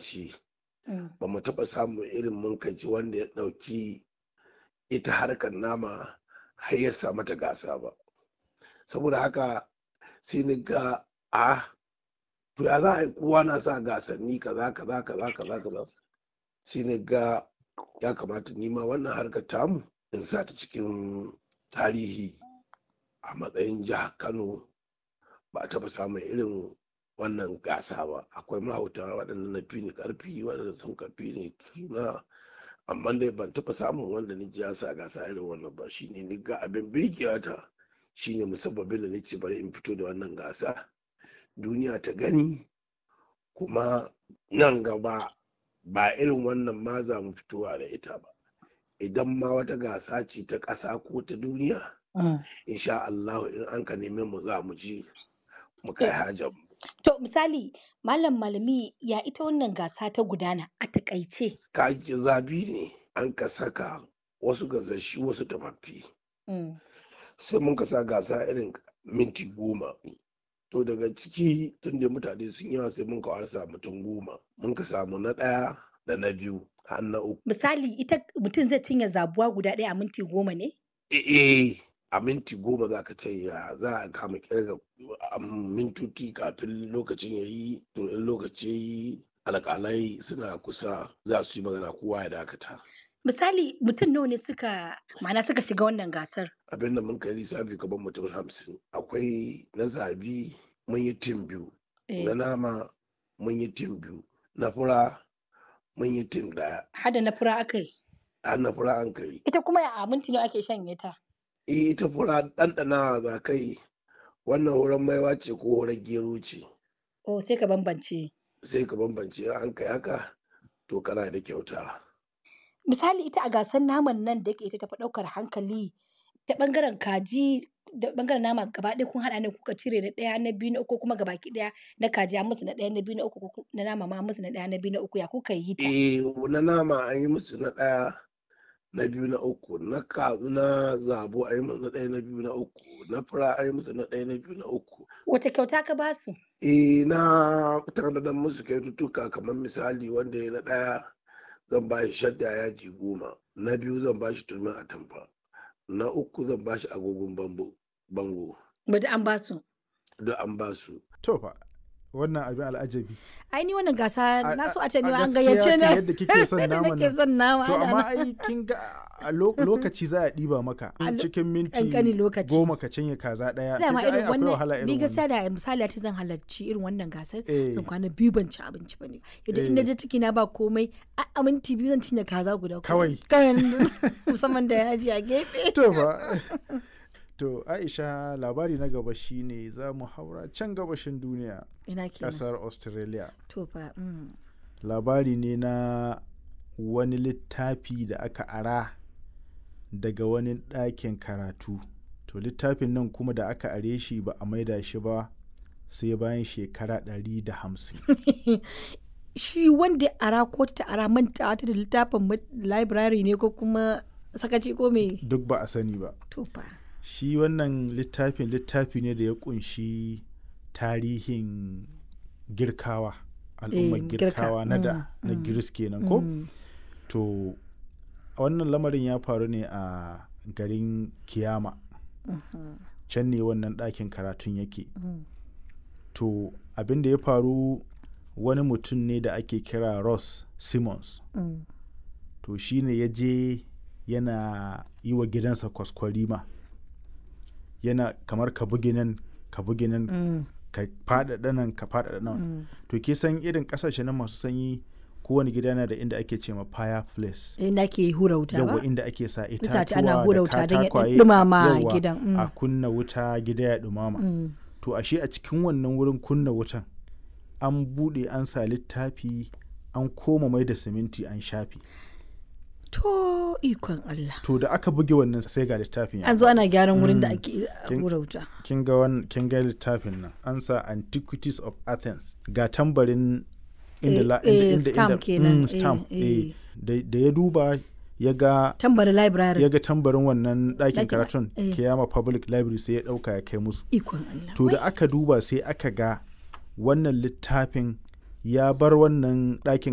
ƙasashe ba mu taɓa samun irin munkaci wanda ya ɗauki ita harkar nama har ya sa mata gasa ba saboda haka sai ni ga a to ya za a yi kowa na sa gasanni kaza kaza kaza kaza kaza sai ni ga ya kamata nima wannan harkar tamu in sa ta cikin tarihi a matsayin jihar kano ba a taɓa samun irin wannan gasa ba akwai mahauta waɗanda na fi ni ƙarfi waɗanda sun kafi ni suna amma dai ban taɓa samun wanda ni ya sa gasa irin wannan ba shine ni ga abin birgewa ta shine musabbabin da nace bari in fito da wannan gasa duniya ta gani kuma nan gaba ba irin wannan ma za mu fitowa da ita ba idan ma wata gasa ce ta ƙasa ko ta duniya insha Allah in an ka neme mu za mu ji mu kai hajar mu To misali malam malami ya ita wannan gasa ta gudana a takaice. kaji zabi ne an ka saka wasu gasashi wasu tafaffi Mm. sai mun ka sa gasa irin minti goma to daga ciki tun da mutane sun yawa sai mun ka warsa mutum goma mun ka samu na ɗaya da na biyu har na uku Misali ita mutum zai cinye zabuwa guda ɗaya a minti goma ne? eh a minti goma za ka ce ya za a kama kirga a mintuti kafin lokacin ya yi to in lokaci ya yi alƙalai suna kusa za su yi magana kowa ya dakata Misali mutum nawa ne suka ma'ana suka shiga wannan gasar? abin da mun kai lissafi gaban mutum hamsin akwai na zabi mun yi tim biyu Eh, na nama mun yi tim biyu na fura mun yi tim daya Hada na fura aka yi. har na fura an kai Ita kuma a minti nawa ake shanye ta? Eh, ita fura ɗanɗana za kai wannan horon maiwa ce ko horon gero ce Oh sai ka bambance. sai ka bambance in an kai haka to kana da kyauta Misali ita a gasar naman nan da yake ita tafi ɗaukar hankali ta ɓangaren kaji da ɓangaren nama gaba ɗaya kun haɗa ne kuka cire na ɗaya na biyu na uku kuma gabaki ɗaya na kaji an musu na ɗaya na biyu na uku ko ku- na nama ma an musu na ɗaya na biyu na uku ya kuka yi ta? eh na nama an yi musu na ɗaya na biyu na uku na kazu na zabo an yi musu na ɗaya na biyu na uku na fura an yi musu na ɗaya na biyu na uku Wata kyauta ka ba su? eh na tanadar musu kyaututtuka kamar misali wanda ya na ɗaya zan ba shi shadda yaji goma na biyu zan ba shi turmin atamfa na uku zan ba shi agogon bambo bango Bada an ba su. duk an ba su To fa wannan abin al'ajabi. Ai ni wannan gasa A- na so a- a ce ni a ma an gaskiya gayyace kan na. yadda kike son Yadda naman nake nan. son nama. To ana amma nan. ai kin ga a lo- lokaci za a ɗiba maka A lo- cikin minti ƙanƙanin lokaci. goma ka cinye kaza ɗaya. Dama Kin ga ai irin akwai wahala wannan ni irin gaskiya wannan. da misali ta zan halarci irin wannan gasar Eh. zan kwana biyu ban ci abinci ba ne yadda in na Eh. je ciki na ba komai a a minti biyu zan cinye kaza guda Kawai. kawai musamman da yaji a gefe To fa. To Aisha labari na gaba shine za mu haura can gabashin duniya ina kenan ƙasar Australia. to fa mm. labari ne na wani littafi da aka ara daga wani ɗakin karatu to littafin nan kuma da aka are shi ba a maida shi ba sai bayan shekara 150 shi wanda ya ara ko ta ara manta ta da littafin ma- library ne ko kuma sakaci ko me duk ba a sani ba to fa shi wannan littafin littafi ne da ya kunshi tarihin girkawa al'ummar Eh, girka, girkawa na da mm, na mm, giris kenan ko Mm. to wannan lamarin ya faru ne a garin kiyama can ne wannan ɗakin karatun yake Mm. to abin da ya faru wani mutum ne da ake kira ross simmons Mm. to shi ne ya je yana yi wa gidansa kwaskwarima yana kamar ka bugi nan ka bugi nan Mm. ka faɗaɗa nan ka faɗaɗa nan Mm. to ke san irin ƙasashe na masu sanyi kowane gida yana da inda ake ce ma fireplace inda ke hura wuta ba yawa inda ake sa Itace itatuwa ana hura da wuta don ya katakwaye ɗumama yawa, gidan, mm. a kunna wuta gida ya ɗumama Mm. to ashe a cikin wannan wurin kunna wutan an buɗe an sa littafi an koma mai da siminti an shafi to ikon Allah to da aka buge wannan sai ga littafin ya an zo ana gyaran wurin da Mm. ake Kin- hura wuta kin ga wan kin ga littafin nan an sa antiquities of athens ga tambarin inda Eh, la eh, inda inda stamp inda- kenan, mm, eh, stamp eh. eh. da da ya duba ya ga tambari library ya ga tambarin wannan ɗakin Ɗakin- karatun eh. kiyama public library sai ya ɗauka ya kai musu ikon Allah to da Wai, aka duba sai aka ga wannan littafin ya bar wannan ɗakin